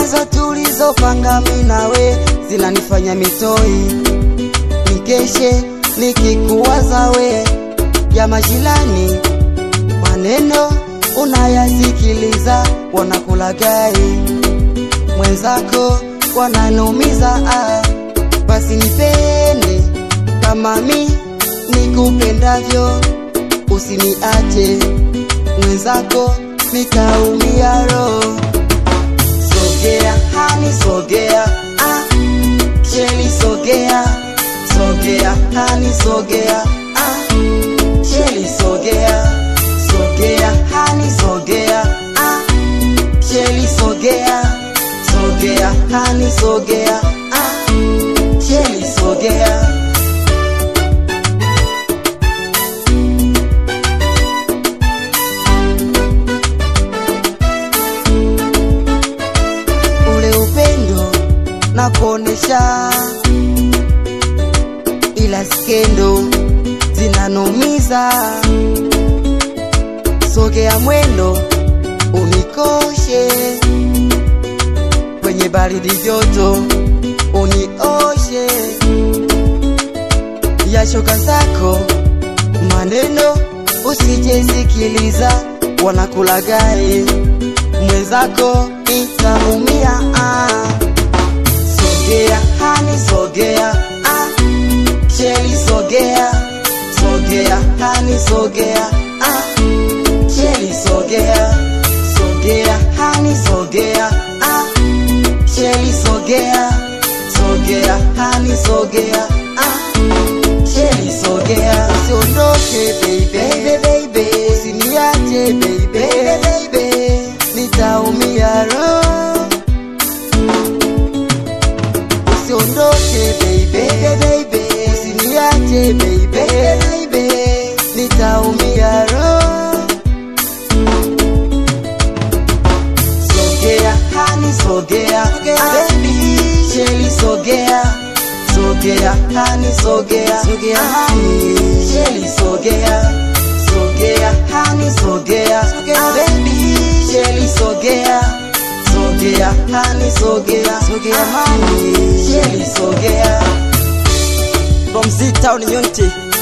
mawazo tulizopanga mimi nawe zinanifanya mitoi nikeshe nikikuwaza we ya majirani maneno unayasikiliza wanakulagai mwenzako wananumiza ah. basi nipende kama mi nikupendavyo usiniache mwenzako nikaumia roho sogea hani sogea ah. cheli sogea sogea hani sogea ah. cheli sogea sogea hani sogea ah. cheli sogea sogea hani sogea ah. cheli sogea ule upendo na kuonesha, ila skendo zinanumiza. Sogea mwendo unikoshe kwenye baridi joto, unioshe ya shoka zako maneno usijesikiliza, wanakulagai mwenzako itaumia. Ah. Sogea hani sogea ah. Cheli sogea sogea hani sogea ah. Cheli sogea sogea hani sogea ah. Cheli sogea sogea hani sogea ah. Cheli sogea usiondoke baby baby usiniache baby baby nitaumia roho usiondoke baby baby usiniache baby baby nitaumia roho sogea hani sogea baby cheli sogea sogea hani sogea sogea hani cheli sogea sogea hani sogea baby cheli sogea sogea hani sogea sogea hani cheli sogea From Z Town Unity